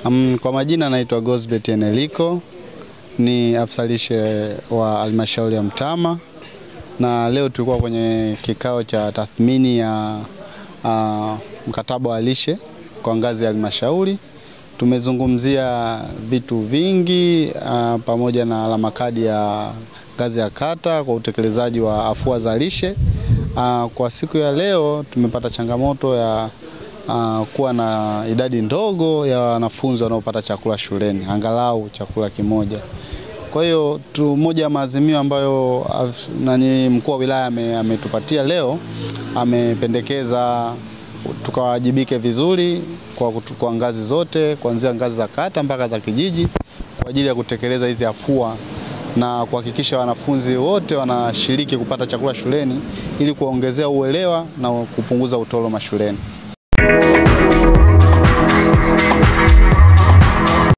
Um, kwa majina naitwa Gosbet Eneliko ni afisa lishe wa halmashauri ya Mtama, na leo tulikuwa kwenye kikao cha tathmini ya uh, mkataba wa lishe kwa ngazi ya halmashauri. Tumezungumzia vitu vingi uh, pamoja na alama kadi ya ngazi ya kata kwa utekelezaji wa afua za lishe. Uh, kwa siku ya leo tumepata changamoto ya uh, kuwa na idadi ndogo ya wanafunzi wanaopata chakula shuleni, angalau chakula kimoja. Kwa hiyo tu moja ya maazimio ambayo nani mkuu wa wilaya ametupatia leo, amependekeza tukawajibike vizuri kwa, kwa ngazi zote kuanzia ngazi za kata mpaka za kijiji kwa ajili ya kutekeleza hizi afua na kuhakikisha wanafunzi wote wanashiriki kupata chakula shuleni ili kuwaongezea uelewa na kupunguza utoro mashuleni.